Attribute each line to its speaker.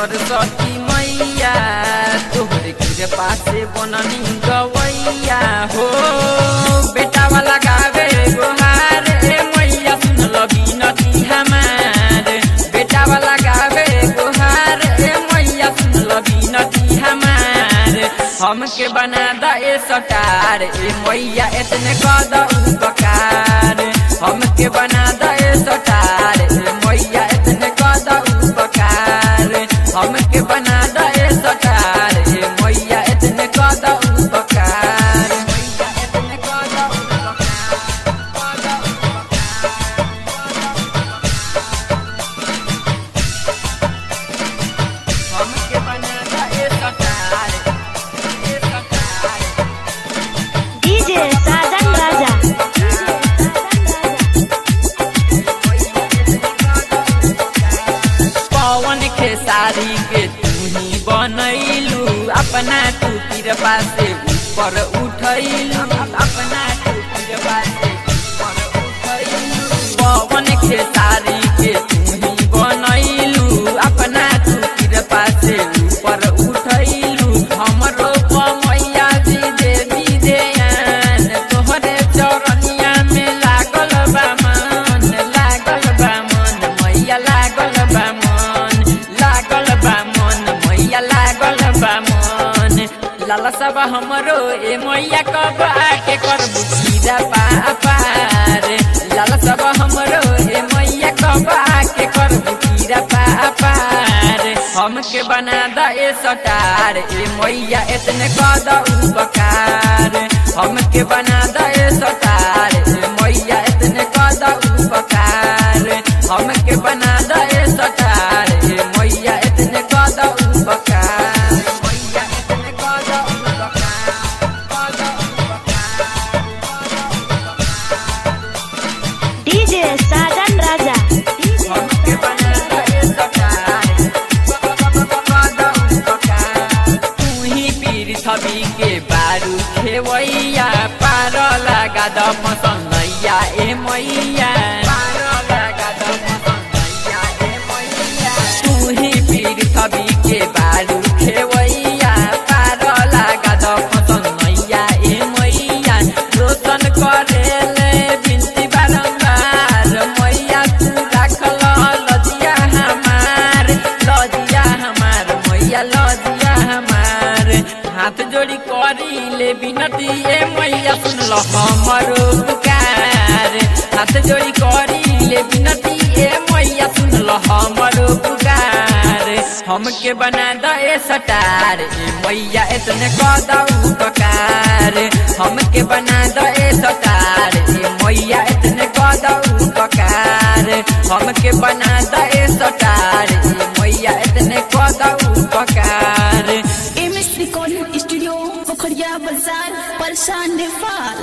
Speaker 1: सरस्वती मैया तोहरे कृपा से बननी गवैया हो बेटा वाला गावे गोहार ए मैया सुन लगी नती हमार बेटा वाला गावे गोहार ए मैया सुन लगी नती हमार हमके बना द ए सटार ए मैया इतने कद उपकार हमके बना द ए सटार ए मैया इतने कद उपकार हमके बना द ए सटार ए मैया इतने कद उपकार मैया इतने कद हमके बना द a star a star
Speaker 2: DJ Sajan Raja.
Speaker 1: Pawan Khesari के तू ही बनैलू अपना तू कृपा से ऊपर उठैलू अपना तू कृपा से ऊपर उठैलू पवन खेसारी के तू ही बनैलू अपना तू कृपा से ऊपर उठैलू हमरो मैया जी देवी देयान तोहरे चरनिया में लागल बा मन लागल बा मन मैया लागल बा मन लागल बा मन मैया लागल बा मन लाला सब हमरो ए मैया कब आके करबू खीरा पापार लाला सब हमरो ए मैया कब आके करबू खीरा पापार हमके बना द ए सटार ए मैया इतने कद उपकार हमके बना द ए सटार ए मैया इतने कद उपकार हमके बना द ए सटार ए मैया इतने कद उपकार मैया इतने कद उपकार कद
Speaker 2: DJ Sajan Raja.
Speaker 1: हमके बना द ए सटार कद उपकार तू ही पीर छवि के बारू खेवैया पार लगा द मसनैया ए मैया पार लगा द मसनैया ए मैया तू ही पीर छवि के बारू खेवैया पार लगा द मसनैया ए मैया रोशन करेले बिनती बारंबार मैया तू राखल लजिया हमार लजिया हमार मैया लजिया हमार हाथ जोड़ी करी ले बिनती ए मैया सुन लो हमरो पुकार हाथ जोड़ी करी ले बिनती ए मैया सुन लो हमरो पुकार हमके बना द ए सटार ए मैया इतने कद उपकार हमके बना द ए सटार ए मैया इतने कद उपकार हमके बना द ए सटार ए मैया इतने कद उपकार
Speaker 3: M S recording studio Pokhariya Bazar परेशान